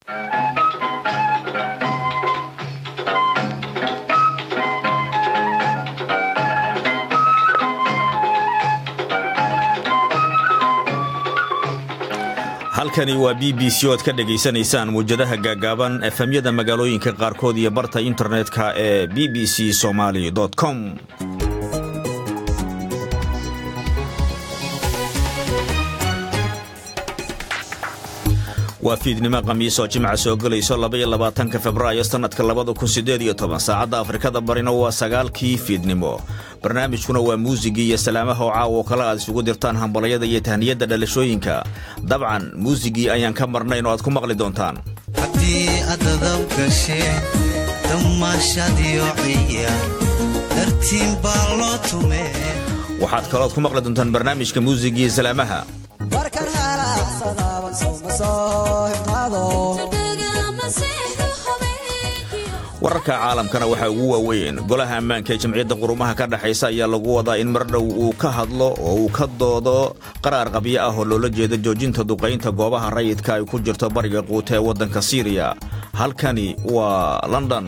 halkani waa b b c o ad ka dhegaysanaysaan muwjadaha gaagaaban efemyada magaalooyinka qaarkood iyo barta internetka ee b b c somaali com waa fiidnimo khamiisoo jimca soo gelayso labaiyo labaatanka februaayo sannadka labada kun siddeed iyo toban saacadda afrikada barina waa sagaalkii fiidnimo barnaamijkuna waa muusigii iyo salaamaha oo caawo kale aad isugu dirtaan hambalyada iyo tahniyadda dhalashooyinka dabcan muusigii ayaan ka marnayn oo aad ku maqli doontaan haddii adadab gasheen damaashadiyo ciya dartiin baa loo tumee waxaad kalooad ku maqli doontaan barnaamijka muusigii salaamaha wararka caalamkana waxaa ugu waaweyn golaha ammaanka ee jamciyadda qurumaha ka dhexaysa ayaa lagu wadaa in mar dhow uu ka hadlo oo uu ka doodo qaraar qabyo ah oo loola jeeda joojinta duqaynta goobaha rayidka ay ku jirto bariga quuta ee waddanka siiriya halkani waa london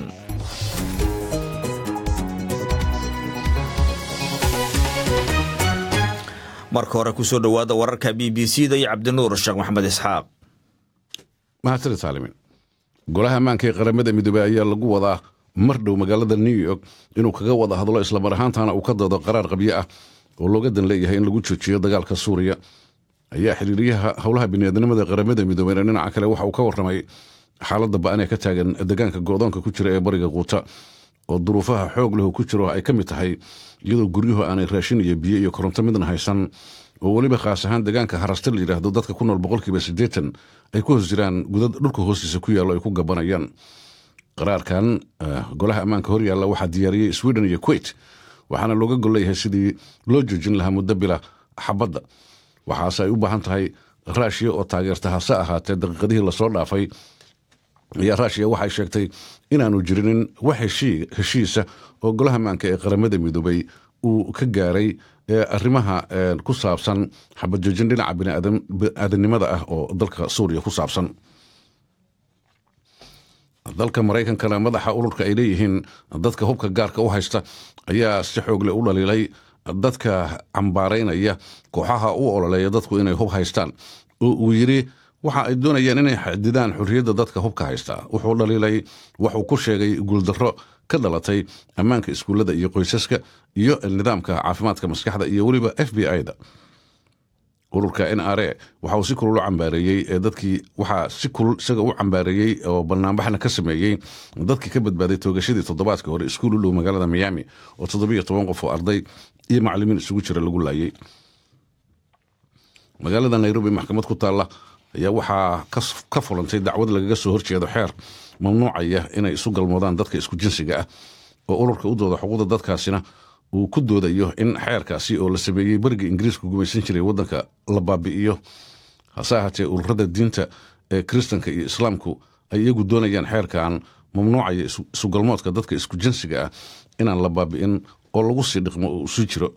marka hore kusoo dhowaada wararka b b c da iyo cabdinuur sheekh maxamed isxaaq mahadsanid saalimin golaha ammaanka ee qaramada midoobey ayaa lagu wadaa mar dhow magaalada new york inuu kaga wada hadlo islamar ahaantana uu ka doodo qaraar qabyo ah oo looga dan leeyahay in lagu joojiyo dagaalka suuriya ayaa xiriiryaha howlaha biniaadnimada qaramada midoobeyna dhinaca kale waxa uu ka warramay xaaladda ba-an ee ka taagan deegaanka goodoonka ku jira ee bariga quuta oo duruufaha xoog lehu ku jiro ay ka mid tahay iyadoo guryuhu aanay raashin iyo biyo iyo koronto midna haysan oo weliba khaas ahaan deegaanka harasta la yidhaahdo dadka ku nool boqolkiiba siddeetan ay ku hoos jiraan gudad dhulka hoostiisa ku yaallo ay ku gabanayaan qaraarkan golaha ammaanka hor yaalla waxaa diyaariyey sweden iyo kuwait waxaana looga golleeyahay sidii loo joojin lahaa muddo bila xabadda waxaase ay u baahan tahay raashiya oo taageerta hase ahaatee daqiiqadihii lasoo dhaafay ayaa raashiya waxay sheegtay inaanu jirinin wax heshiisa oo golaha ammaanka ee qaramada midoobay uu ka gaaray arrimaha ku saabsan xabad joojin dhinaca biniaadanimada ah oo dalka suuriya ku saabsan dalka maraykankana madaxa ururka ay leeyihiin dadka hubka gaarka u haysta ayaa si xoogle u dhaliilay dadka cambaaraynaya kooxaha u ololeeya dadku inay hub haystaan oo uu yidhi waxa ay doonayaan inay xadidaan xurriyadda dadka hubka haysta wuxuu dhaliilay waxuu ku sheegay guuldarro ka dhalatay ammaanka iskuullada iyo qoysaska iyo nidaamka caafimaadka maskaxda iyo weliba f b i da ururka n r a waxa uu si kulul u cambaareeyey ee dadkii waxaa si kulul isaga u cambaareeyey oo banaanbaxna ka sameeyey dadkii ka badbaaday toogashadii toddobaadka hore iskuul u dhow magaalada miami oo toddobiyo toban qof oo arday iyo macallimiin isugu jira lagu laayay magaalada nairobi maxkamad ku taalla ayaa waxaa ka fulantay dacwad lagaga soo horjeedo xeer mamnuucaya inay isu galmoodaan dadka isku jinsiga ah oo ururka u dooda xuquuqda dadkaasina uu ku doodayo in xeerkaasi oo la sameeyey beriga ingiriiska gumaysan jiray waddanka la baabi'iyo hase ahaatee ururada diinta ee kiristanka iyo islaamku ay iyagu doonayaan xeerkan mamnuucaya isugalmoodka dadka isku jinsiga ah inaan la baabi'in oo lagu sii dhiqmo oo isu jiro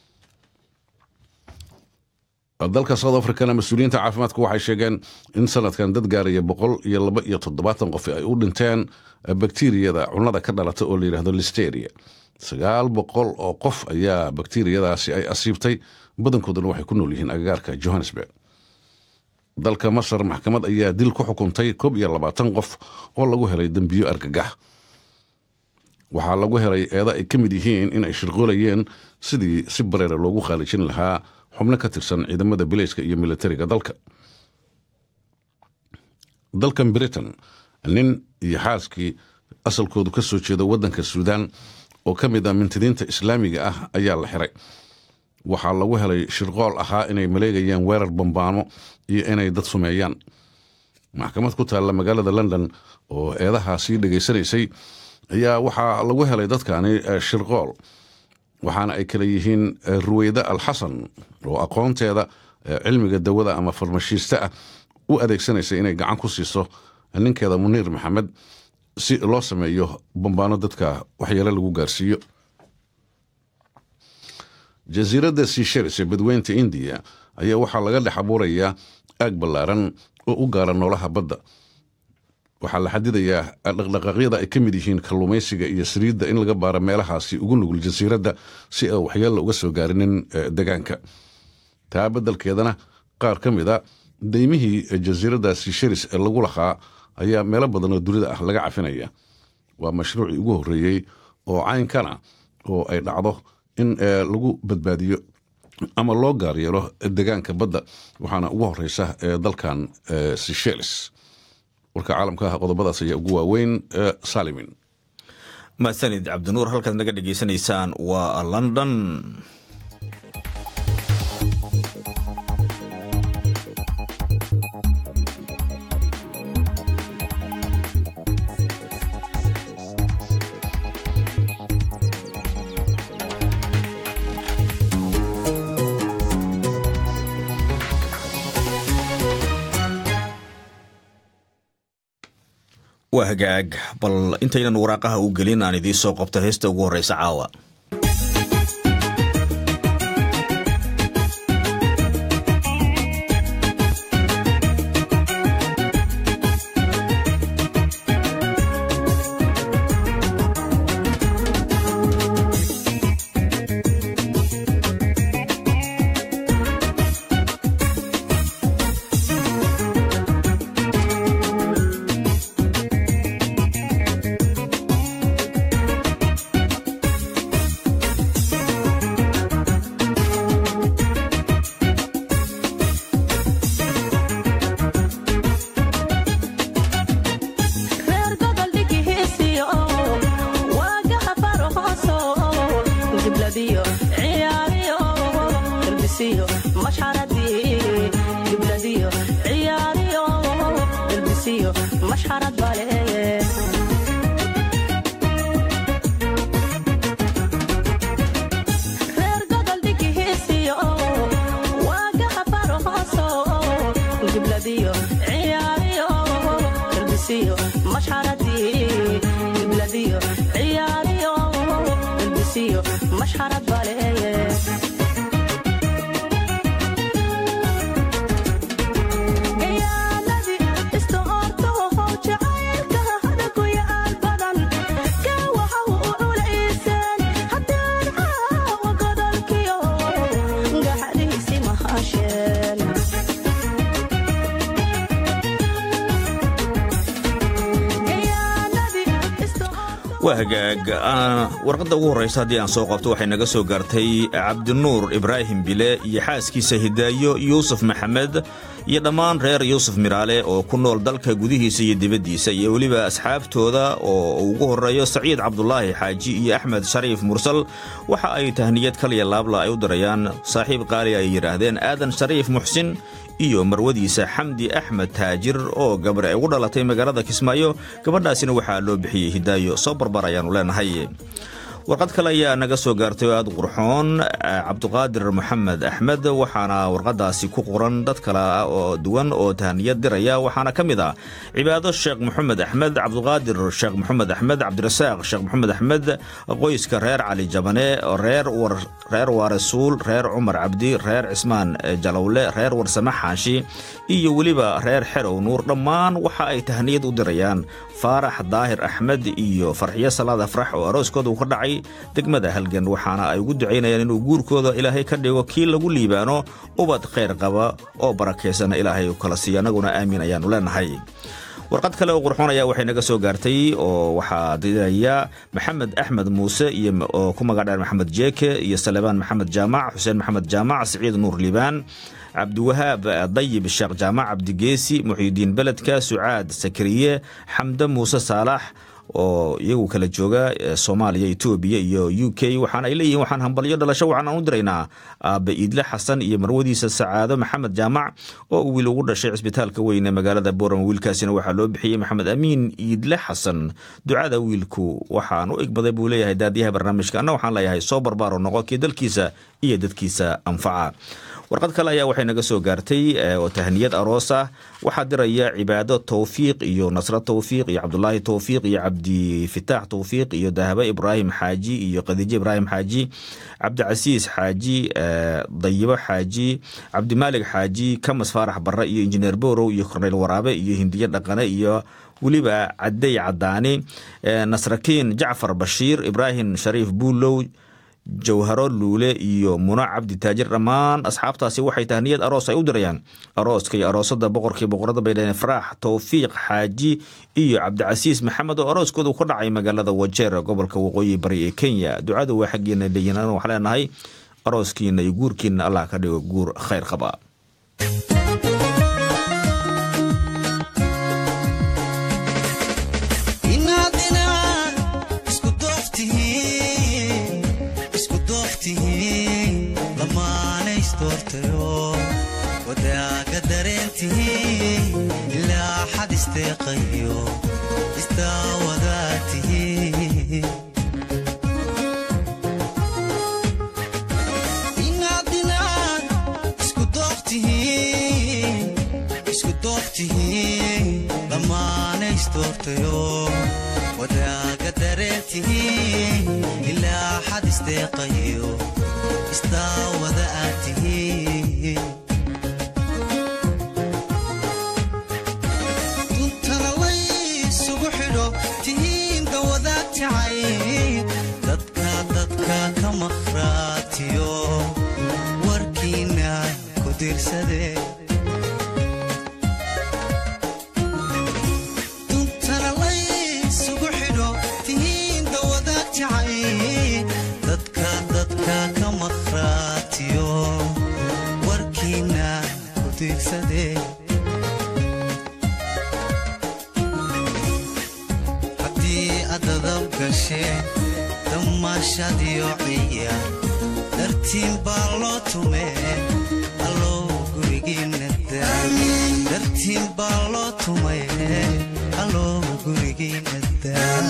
dalka south africana mas-uuliyiinta caafimaadku waxay sheegeen in sanadkan dad gaaraya boqol iyo laba iyo toddobaatan qof ay u dhinteen bakteriyada cunada ka dhalata oo la yidhahdo listeria sagaal boqol oo qof ayaa bakteriyadaasi ay asiibtay badankooduna waxay ku nool yihiin agagaarka johannesburg dalka masar maxkamad ayaa dil ku xukuntay koob iyo labaatan qof oo lagu helay dembiyo argagax waxaa lagu helay eeda ay ka mid yihiin in ay shirqoolayeen sidii si bareera loogu khaalijin lahaa xubno ka tirsan ciidamada bileyska iyo militariga dalka dalkan britain nin iyo xaaskii asalkoodu ka soo jeeda waddanka suudaan oo ka mid ah mintidiinta islaamiga ah ayaa la xiray waxaa lagu helay shirqool ahaa inay maleegayaan weerar bambaano iyo inay dad sumeeyaan maxkamad ku taalla magaalada london oo eedahaasii dhegaysanaysay ayaa waxaa lagu helay dadkani shirqool waxaana ay kale yihiin ruweyda alxasan oo aqoonteeda cilmiga dawada ama farmashiiste ah u adeegsanaysa inay gacan ku siiso ninkeeda muniir maxamed si loo sameeyo bambaano dadka waxyeelo lagu gaarsiiyo jasiiradda sisharis ee badweynta indiya ayaa waxaa laga dhex abuurayaa aag ballaaran oo u gaara noolaha badda waxaa la xadidayaa dhaqdhaqaaqyada ay ka mid yihiin kalluumaysiga iyo saliidda in laga baaro meelahaasi ugu nugul jasiiradda si aan waxyeella uga soo gaarinin degaanka taa beddelkeedana qaar ka mid a daymihii jasiiraddaasi sharis ee lagu lahaa ayaa meelo badan oo dunida ah laga cafinaya waa mashruucii ugu horreeyey oo caynkana oo ay dhacdo in lagu badbaadiyo ama loo gaar yeelo degaanka badda waxaana ugu horeysa dalkan sishelis warka caalamka ah qodobadaas ayaa ugu waaweyn salimin mahadsanid cabdinuur halkaad naga dhegaysanaysaan waa london waa hagaag bal intaynan waraaqaha u gelin aan idiin soo qabto heesta ugu horreysa caawa waa hagaag warqadda ugu horreysa haddii aan soo qabto waxay naga soo gaartay cabdinuur ibraahim bile iyo xaaskiisa hidaayo yuusuf maxamed iyo dhammaan reer yuusuf miraale oo ku nool dalka gudihiisa iyo dibaddiisa iyo weliba asxaabtooda oo ugu horreeyo saciid cabdulaahi xaaji iyo axmed shariif mursal waxa ay tahniyad kaliya laabla ay u dirayaan saaxiib qaali ay yidhaahdeen aadan shariif muxsin iyo marwadiisa xamdi axmed taajir oo gabar ay ugu dhalatay magaalada kismaayo gabadhaasina waxaa loo bixiyey hidaayo soo barbar ayaannu leenahay warqad kale ayaa naga soo gaartay oo aad qurxoon cabduqaadir maxamed axmed waxaana warqadaasi ku qoran dad kale oo duwan oo tahniyad diraya waxaana ka mid ah cibaado sheekh maxamed axmed cabduqaadir sheekh maxamed axmed cabdirasaaq sheekh maxamed axmed qoyska reer cali jabane reer waarasuul reer cumar cabdi reer cismaan jalowle reer warsame xaashi iyo weliba reer xerow nuur dhammaan waxa ay tahniyad u dirayaan faarax daahir axmed iyo farxiyo salaad afrax oo arooskooda uu ka dhacay degmada halgan waxaana ay ugu ducaynayaan inuu guurkooda ilaahay ka dhigo kii lagu liibaano ubad khayr qaba oo barakaysan ilaahay u kala siiyo annaguna aamiin ayaannu leenahay warqad kale oo qurxoonaya waxay naga soo gaartay oo waxaa diraya maxamed axmed muuse iyo oo ku magac dheer maxamed jeeke iyo salebaan maxamed jaamac xuseen maxamed jaamac siciid nuur liibaan cabdiwahaab dayib sheekh jaamac cabdigeesi muxyidiin beledka sucaad sakariye xamde muuse saalax oo iyagu kala jooga soomaaliya etoobiya iyo u k waxaana ay leeyihiin waxaan hambalyo dhalasho waxaan aan u diraynaa aabbe iidle xasan iyo marwadiisa sacaado maxamed jaamac oo uu wiil ugu dhashay cisbitaalka weyn ee magaalada boorama wiilkaasina waxaa loo bixiyey maxamed amiin iidle xasan ducada wiilku waxaan u igbaday buu leeyahay daadiyaha barnaamijka anna waxaan leeyahay soo barbaaro noqo kii dalkiisa iyo dadkiisa anfaca warqad kale ayaa waxay naga soo gaartay oo tahniyad aroos ah waxaa diraya cibaado towfiiq iyo nasro towfiiq iyo cabdulaahi towfiiq iyo cabdifitaax towfiiq iyo dahabo ibraahim xaaji iyo khadiijo ibraahim xaaji cabdicasiis xaaji dayibo xaaji cabdimaalig xaaji kamas faarax barre iyo injineer borow iyo korneyl waraabe iyo hindiye dhaqane iyo weliba cadey cadaani nasrakiin jacfar bashiir ibraahim shariif buulow jawharo luule iyo muno cabdi taajir dhammaan asxaabtaasi waxay tahniyad aroos ay u dirayaan arooska iyo aroosada boqorkii boqorada bay dhaheen faraax towfiiq xaaji iyo cabdicasiis maxamed oo arooskoodu ka dhacay magaalada wajeer gobolka waqooyi bari ee kenya ducada waa xaggiina leeyihin waxaa leenahay arooskiina iyo guurkiina allah ka dhigo guur khayr qaba wadaaga dareentii ilaa xad isteeqayo istaawadaatii inaad inaad isku dooftihiin dhammaana isdoortayo wadaaga dareentii ilaa xad isteeqayo istaawada aad tihiin dadka dadka ka maqhraatiyo warkiina ku dirsade duntana laysugu xidho tihiin dawadaag jacay dadka dadka ka maqhraatiyo warkiina ku dirsade damaashadiyo ciya dartiin baa loo tumee allow gurigiinadartiin baa loo tumay allow gurigiina daa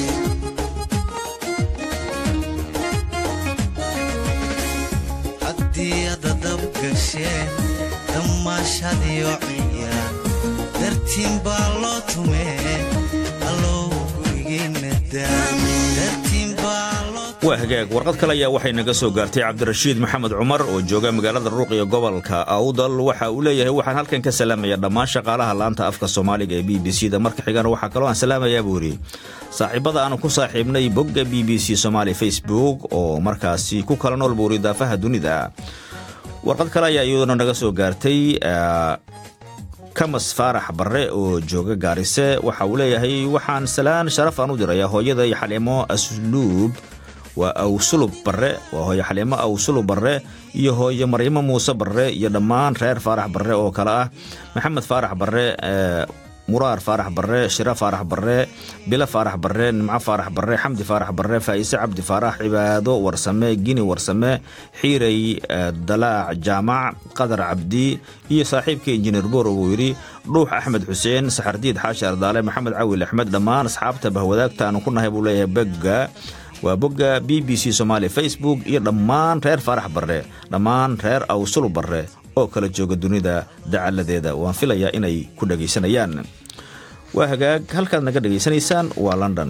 haddii adadab gasheen damaashadiyo ciya dartiin baa loo tumee allow waa hagaag warqad kale ayaa waxay naga soo gaartay cabdirashiid maxamed cumar oo jooga magaalada ruuq iyo gobolka awdal waxa uu leeyahay waxaan halkan ka salaamaya dhammaan shaqaalaha laanta afka soomaaliga ee b b c da marka xigana waxaa kaloo aan salaamayaa buu yidhi saaxiibada aanu ku saaxiibnay bogga b b c somaali facebook oo markaasi ku kala nool buuri daafaha dunida warqad kale ayaa iyaduna naga soo gaartay kamas faarax barre oo jooga gaarise waxa uu leeyahay waxaan salaan sharaf aan u dirayaa hooyaday xaliimo asluub waa awsulub barre waa hooye xaliimo awsulub barre iyo hooye maryamo muuse barre iyo dhammaan reer faarax barre oo kale ah maxamed faarax barre muraar faarax barre shiro faarax barre bilo faarax barre nimco faarax barre xamdi faarax barre faa'ise cabdi faarax cibaado warsame gini warsame xiirey dalaac jaamac qadar cabdi iyo saaxiibka injineer boro wuu yidhi dhuux axmed xuseen saxardiid xaashi ardaale maxamed cawil axmed dhammaan asxaabta bahwadaagta aanu ku nahay buu leeyahay begga waa bogga b b c somaali facebook iyo dhammaan reer faarax barre dhammaan reer awsulu barre oo kala jooga dunida dacaladeeda waan filayaa inay ku dhagaysanayaan waa hagaag halkaad naga dhegaysanaysaan waa london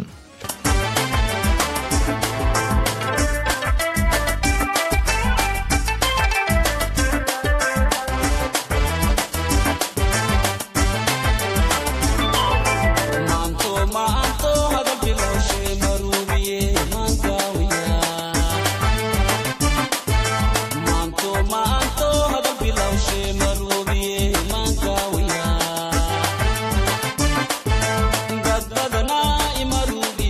Gadbadana imarubi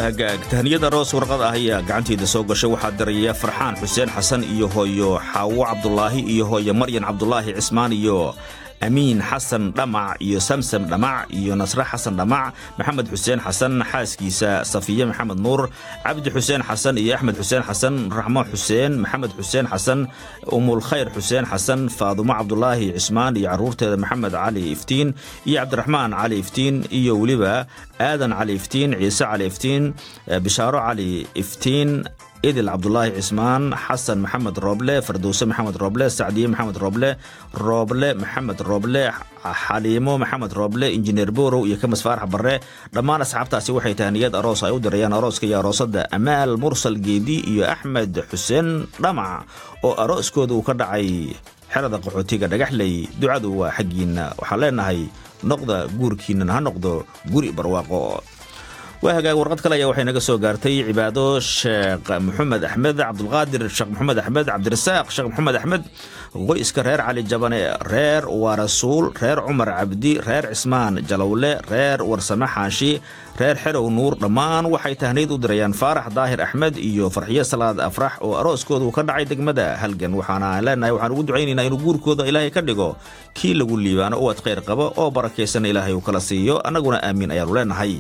hagaag tahniyada roos warqad ah ayaa gacanteeda soo gashay waxaa diraya farxaan xuseen xasan iyo hooyo xaawo cabdulaahi iyo hooyo maryan cabdulaahi cismaan iyo amiin xasan dhamac iyo samsam dhamac iyo nasre xasan dhamac maxamed xuseen xasan xaaskiisa safiye maxamed nuur cabdi xuseen xasan iyo axmed xuseen xasan raxmo xuseen maxamed xuseen xasan umulkhayr xuseen xasan faadumo cabdulaahi cismaan iyo caruurteeda maxamed cali iftiin iyo cabdiraxmaan cali iftiin iyo weliba aadan cali iftiin ciise cali iftiin bishaaro cali iftiin idil cabdulaahi cismaan xasan maxamed rooble fardowse maxamed rooble sacdiye maxamed rooble rooble maxamed rooble xaliimo maxamed rooble injineer borow iyo kamis faarax barre dhammaan asxaabtaasi waxay tahniyad aroos ay u dirayaan arooska iyo aroosada amaal mursal geedi iyo axmed xuseen dhamac oo arooskooda uu ka dhacay xerada qaxootiga dhagaxley ducadu waa xaggiinna waxaan leenahay noqda guurkiinan ha noqdo guri barwaaqo waa hagaag warqad kale ayaa waxay naga soo gaartay cibaado sheekh maxamed axmed cabdulqaadir sheekh maxamed axmed cabdirasaaq sheekh maxamed axmed qoyska reer cali jabane reer waarasuul reer cumar cabdi reer cismaan jalowle reer warsame xaashi reer xerow nuur dhammaan waxay tahniid u dirayaan faarax daahir axmed iyo farxiyo salaad afrax oo arooskooda uu ka dhacay degmada halgan waxaana leenahay waxaan ugu ducaynaynaa inuu guurkooda ilaahay ka dhigo kii lagu liibaano uwad khayr qaba oo barakaysan ilaahay uu kala siiyo annaguna aamiin ayaanu leenahay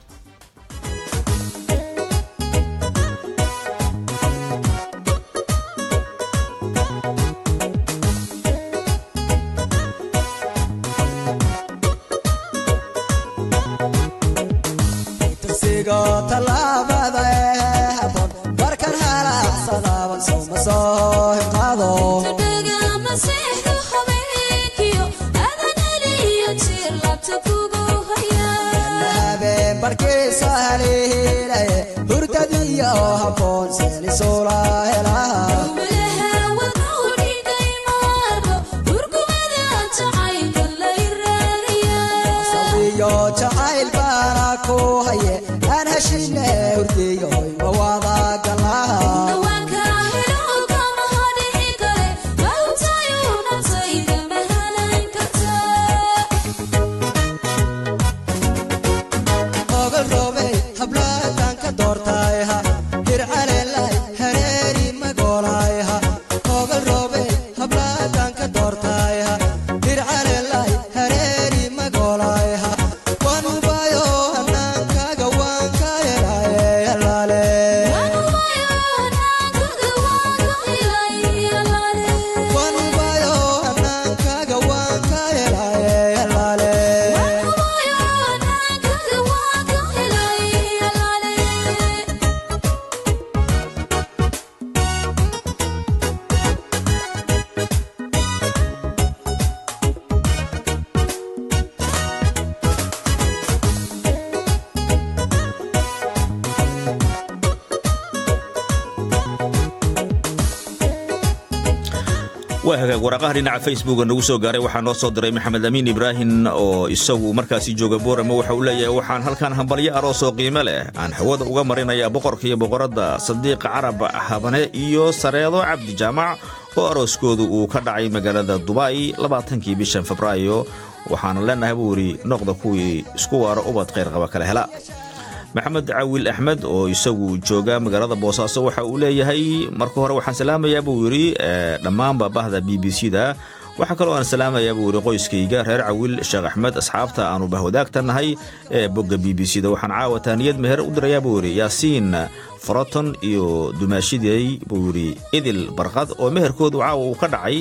waa hagaag waraqaha dhinaca facebooka nagu soo gaaray waxaa noo soo diray maxamed amiin ibraahim oo isagu markaasi jooga boorama waxa uu leeyahay waxaan halkan hambalyo aroos oo qiimo leh aan hawada uga marinaya boqorka iyo boqoradda sadiiqa carab habane iyo sareedo cabdi jaamac oo arooskoodu uu ka dhacay magaalada dubai labaatankii bishan febraayo waxaana leenahay buu yidhi noqda kuwii isku waaro ubad khayrqaba kala hela maxamed cawil axmed oo isagu jooga magaalada boosaaso waxa uu leeyahay marka hore waxaan salaamayaa buu yidhi dhammaanba bahda b b c da waxaa kaloo aan salaamayaa buu yidhi qoyskayga reer cawil sheekh axmed asxaabta aanu bahwadaagta nahay ee bogga b b c da waxaan caawa taaniyad meher u dirayaa buu yidhi yaasiin foroton iyo dumaashidey buu yidhi idil barqad oo meherkoodu caawa uu ka dhacay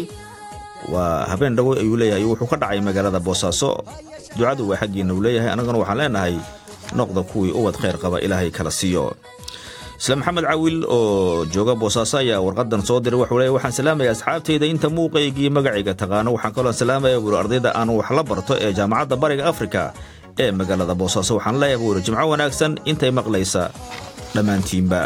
waa habeen dhawo ayuu leeyahay wuxuu ka dhacay magaalada boosaaso ducadu waa xaggiina uu leeyahay annaguna waxaan leenahay noqda kuwii ubad khayr qaba ilaahay kala siiyo isla maxamed cawil oo jooga boosaaso ayaa warqadan soo diray wuxuu leeyahy waxaan salaamaya asxaabtayda inta muuqaygii magacayga taqaano waxaan kaloo salaamaya buuri ardayda aan wax la barto ee jaamacadda bariga afrika ee magaalada boosaaso waxaan leeyahay buuri jimco wanaagsan intay maqlaysa dhammaantiinba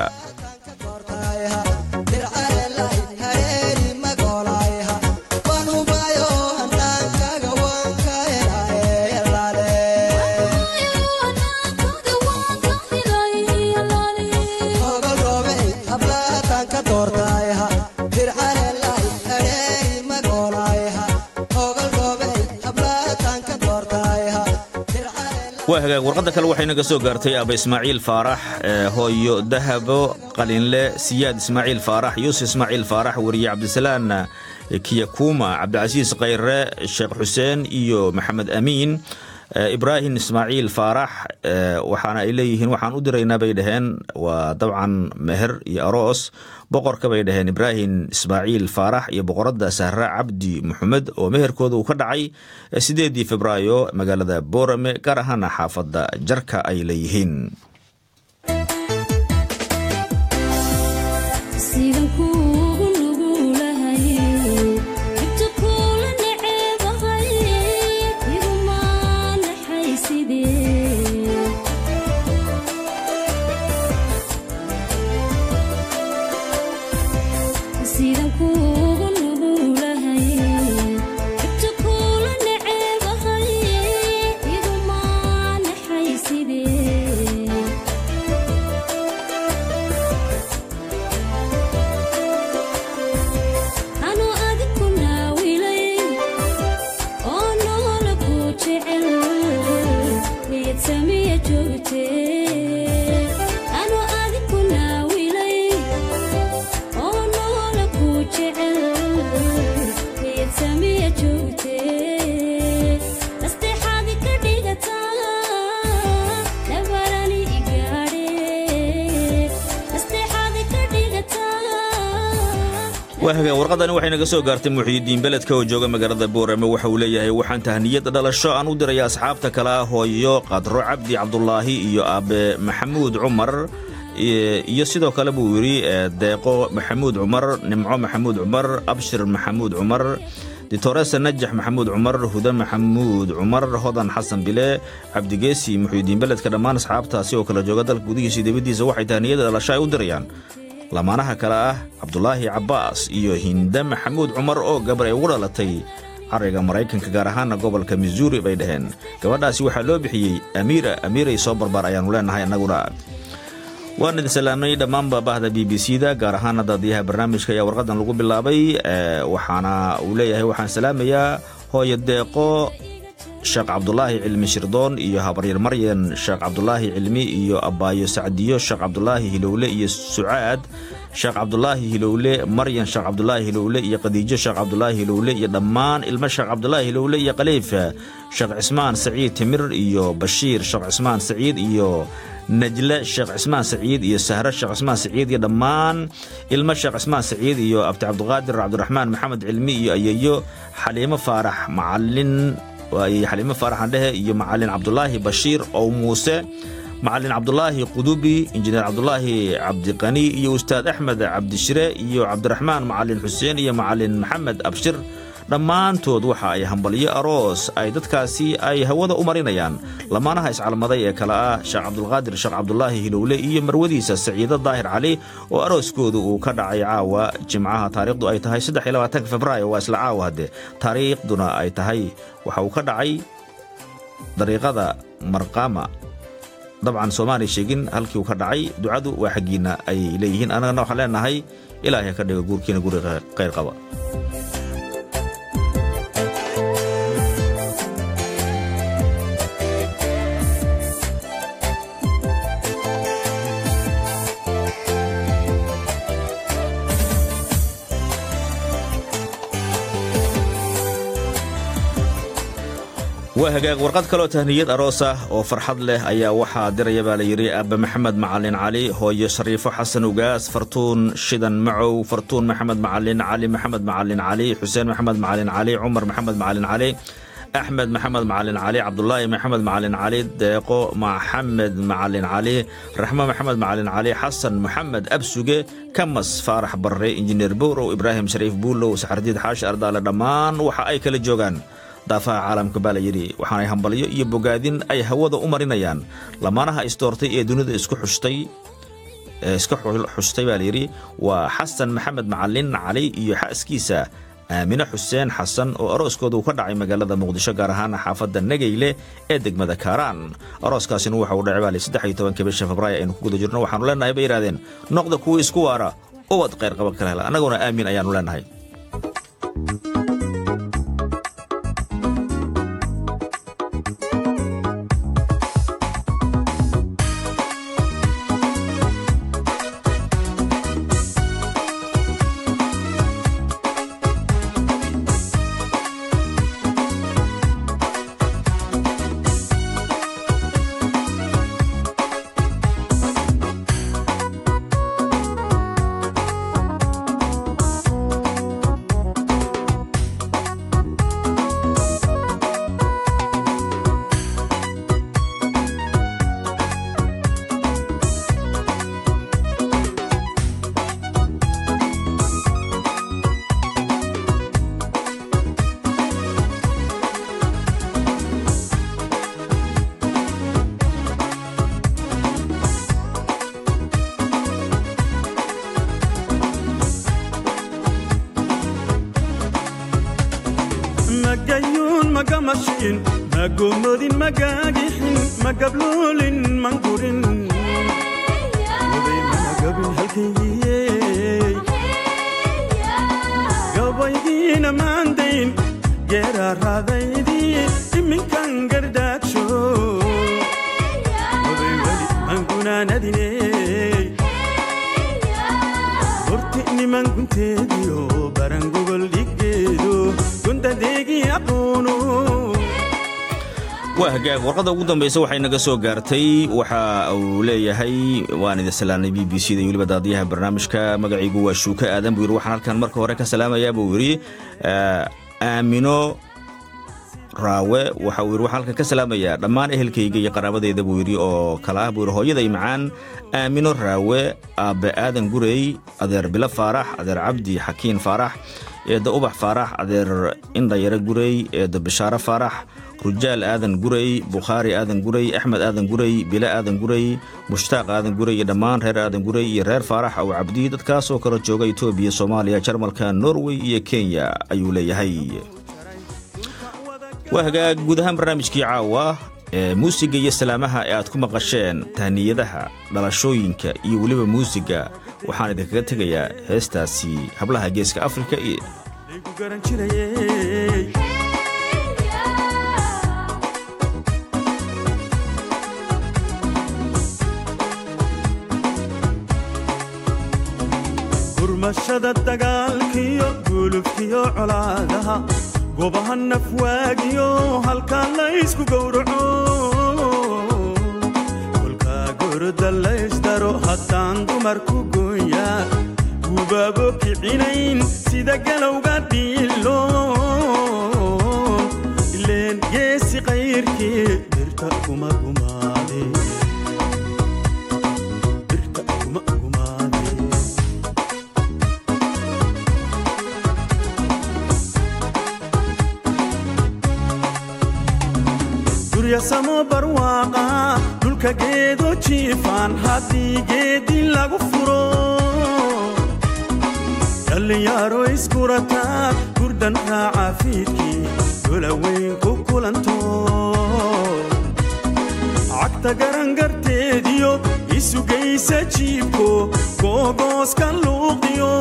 waa hagaag warqadda kale waxayna ka soo gaartay aba ismaaciil faarax hooyo dahabo qalinle siyaad ismaaciil faarax yuusuf ismaaciil faarax weriye cabdisalaan kiyakuma cabdicasiis khayre sheekh xuseen iyo maxamed amiin ibraahim ismaaciil faarax waxaana ay leeyihiin waxaan u diraynaa bay dhaheen waa dabcan meher iyo aroos boqorka bay dhaheen ibraahim ismaaciil faarax iyo boqoradda sahra cabdi maxamed oo meherkooda uu ka dhacay sideedii febraayo magaalada boorame gaar ahaana xaafadda jarka ay leeyihiin warqadani waxay naga soo gaartay muxiidiin beledka oo jooga magaalada boorame waxa uu leeyahay waxaan tahniyadda dhalasho aan u diraya asxaabta kala hooyo qadro cabdi cabdulaahi iyo aabe maxamuud cumar iyo sidoo kale buu yidhi deeqo maxamuud cumar nimco maxamuud cumar abshir maxamuud cumar ditoresa najax maxamuud cumar huda maxamuud cumar hodan xasan bile cabdigeesi muxiidiin beledka dhammaan asxaabtaasi oo kala jooga dalka gudihiisa dibaddiisa waxay tahniyadda dhalasho ay u dirayaan lamaanaha kale ah cabdulaahi cabbaas iyo hinde maxamuud cumar oo gabar ay ugu dhalatay cariga maraykanka gaar ahaana gobolka missouri bay dhaheen gabadhaasi waxaa loo bixiyey amiira amiiray soo barbaar ayaannu leenahay annaguna waan idin salaamnay dhammaanba bahda b b c da gaar ahaana daadiyaha barnaamijka ayaa warqadan lagu bilaabay waxaana uu leeyahay waxaan salaamayaa hooyo deeqo sheekh cabdulaahi cilmi shirdoon iyo habaryar maryan sheekh cabdulaahi cilmi iyo abbaayo sacdiyo sheekh cabdulaahi hilowle iyo sucaad sheekh cabdulaahi hilowle maryan sheekh cabdulaahi hilowle iyo khadiijo sheekh cabdulaahi hilowle iyo dhammaan ilmo sheekh cabdulaahi hilowle iyo khaliifa sheekh cismaan saciid timir iyo bashiir sheekh cismaan saciid iyo najle sheekh cismaan saciid iyo sahre sheekh cismaan saciid iyo dhammaan ilmo sheekh cismaan saciid iyo abdi cabdiqaadir cabdiraxmaan maxamed cilmi iyo ayeeyo xaliimo faarax macalin waayey xaliimo faaraxan dhehe iyo macalin cabdulaahi bashiir ow muuse macalin cabdulaahi qudubi injineer cabdulaahi cabdiqani iyo ustaad axmed cabdishire iyo cabdiraxmaan macalin xuseen iyo macalin maxamed abshir dhammaantood waxa ay hambalyo aroos ay dadkaasi ay hawada u marinayaan lamaanaha iscalmaday ee kale ah sheekh cabdulqaadir sheekh cabdulaahi hilowle iyo marwadiisa saciido daahir cali oo arooskooda uu ka dhacay caawa jimcaha taariikhdu ay tahay februaayo waa isla caawa hadde taariikhduna ay tahay waxa uu ka dhacay dariiqada marqama dabcan soomaaliya sheegin halkii uu ka dhacay ducadu waa xaggiinna ayay leeyihiin annagana waxaan leenahay ilaahay ka dhiga guurkiina guri khayr qaba waa hagaag warqad kaloo tahniyad aroos ah oo farxad leh ayaa waxaa diraya baa la yidhi aabbe maxamed macalin cali hooyo shariifo xasan ugaas fartuun shidan macow fartuun maxamed macalin cali maxamed macalin cali xuseen maxamed macalin cali cumar maxamed macalin cali axmed maxamed macalin cali cabdulaahi maxamed macalin cali deeqo maxamed macalin cali raxmo maxamed macalin cali xasan maxamed absuge kamas faarax barre injineer bowrow ibraahim shariif buulow saxardiid xaashi ardaale dhammaan waxa ay kala joogaan daafaha caalamka baa la yidhi waxaanay hambalyo iyo bogaadin ay hawada u marinayaan lamaanaha isdoortay ee dunida isku xushtay iska xushtay baa layidhi waa xasan maxamed macalin cali iyo xaaskiisa aamine xuseen xasan oo arooskooda uu ka dhacay magaalada muqdisho gaar ahaan xaafadda nageyle ee degmada kaaraan arooskaasina waxa uu dhacay baalay saddex iyo tobanka bisha febraayo aynu ku guda jirno waxaanu leenahay bay yidhahdeen noqda kuwii isku waara ubad khayr qaba kala hela annaguna aamin ayaanu leenahay mashiin magomodin magagixin magabluulin mangurin oday managabin halkaygiye gabaygiina maandayn geeraaraadaydii iminkan gardaajo oday weli mangunaanadine horti niman gunteediyo barangogol dhiggeedo gundadeegii aqoono waa hagaag warqadda ugu dambaysa waxay naga soo gaartay waxa uu leeyahay waan idin salaamnay b b c da iyo weliba daadiyaha barnaamijka magaciigu waa shuuka aadan buu yidhi waxaan halkan marka hore ka salaamayaa buu yidhi aamino raawe waxa uu yidhi waxaan halkan ka salaamayaa dhammaan ehelkayga iyo qaraabadeyda buu yidhi oo kala ah buu yidhi hooyaday macaan aamino raawe aabbe aadan gurey adeer bilo faarax adeer cabdi xakiin faarax eedda ubax faarax adeer indhayare gurey eedda bishaare faarax rujaal aadan gurey bukhaari aadan gurey axmed aadan gurey bile aadan gurey mushtaaq aadan gurey iyo dhammaan reer aadan gurey iyo reer faarax aw cabdi dadkaasoo kala jooga etoobiya soomaaliya jarmalka norway iyo kenya ayuu leeyahay waa hagaag guud ahaan barnaamijkii caawa ee muusiga iyo salaamaha ee aad ku maqasheen tahniyadaha dhalashooyinka iyo weliba muusiga waxaan idinkaga tegayaa heestaasi hablaha geeska afrika iyo laygu garan jirayey gurmashada dagaalkiyo gulubkiyo colaadaha gobaha nafwaagiyo halkaa laysku gowraco kolkaa goroda laysdaro haddaan dumarku gooyaa gubaabo kicinayn sida galowga dhiilo ileen geesi qayrkii birta kuma gumaade birta kuma gumaade duryasamo barwaaqa dhulka geedo jiifaan haddii geedi lagu furo dhallinyaro iskurataa gurdan raaca fiidkii dolaweyn ku kulanto cagta garangarteediyo isugaysa jiibko googooska luuqiyo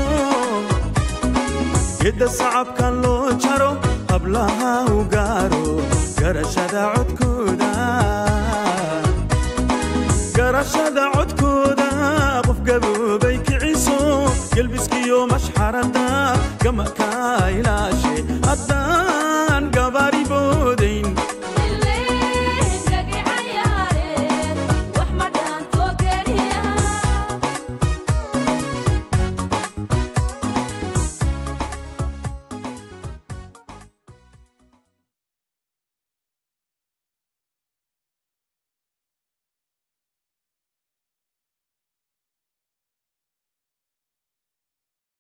gedda sacabka loo jaro hablaha u gaaro garashada codkooda garashada codkooda qof gaboobay kiciso gelbiskiyo mashxarada gama ka ilaasho